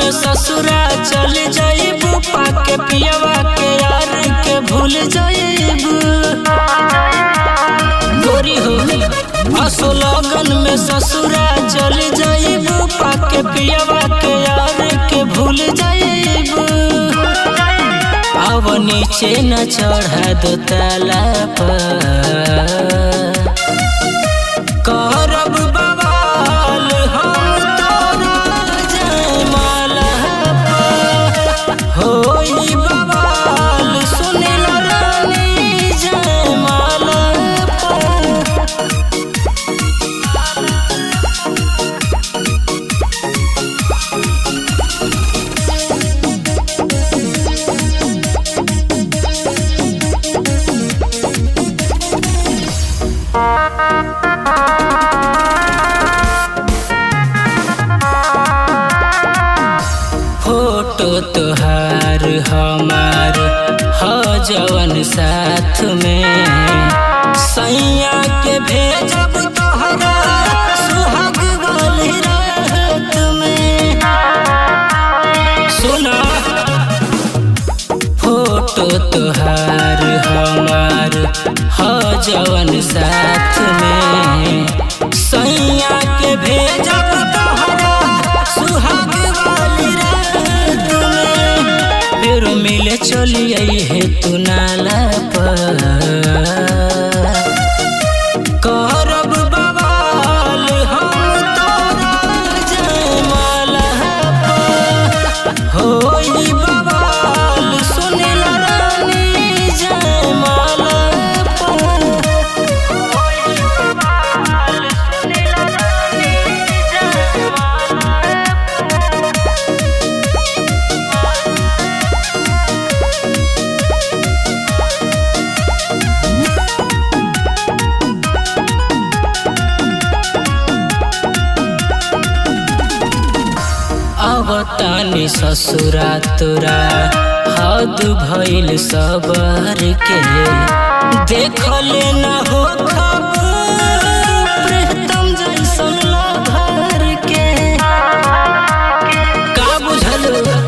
में ससुरा चल जाइबू पाके पियवा के यार के भूल जाइबू गोरी हो असो लगन में ससुरा चल जाइबू पाके पियवा के यार के भूल जाइबू अब नीचे न चढ़ा दो ताला पर करब बवाल हम तोरा जयमाला पर होई बवाल सुनिल रानी जयमाला पर फोटो तोहार हमार ह जवन साथ में सैया के भेजब तोहरा सुहाग वाली रात में सुना फोटो तोहार हमार ह जवन साथ में सैया के भेजब तोहरा सुहाग वाली रात में फिर मिले चलिए हे तू नाला पर करब बवाल हम तोरा जयमाला पर होई बवाल सुनिल रानी जयमाला पर होई बवाल सुनिल रानी जयमाला अब तानी ससुरा तोरा हद भइल सबर के देखले न हो प्रीतम जैसन लभर के का बुझल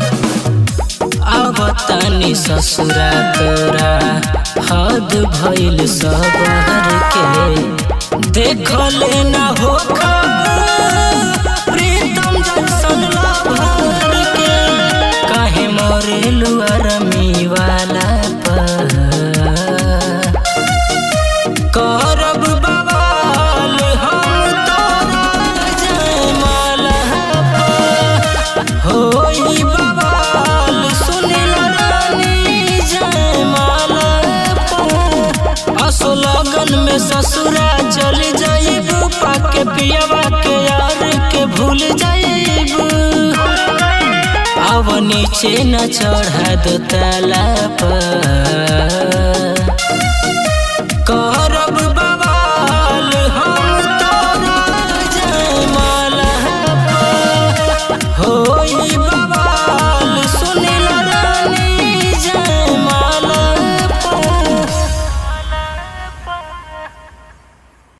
अब तानी ससुरा तोरा हद भइल सबर के देखले न हो प्रीतम जैसन लभर के काहे मोरे लुअरमी वाला पर करब बवाल हम तोरा जयमाला पर होई बवाल सुनिल रानी जयमाला पर असो लगन में ससुरा चल जाइबू पाके पियवा के यार के भूल जाइबू अब नीचे न चढ़ा दो ताला पर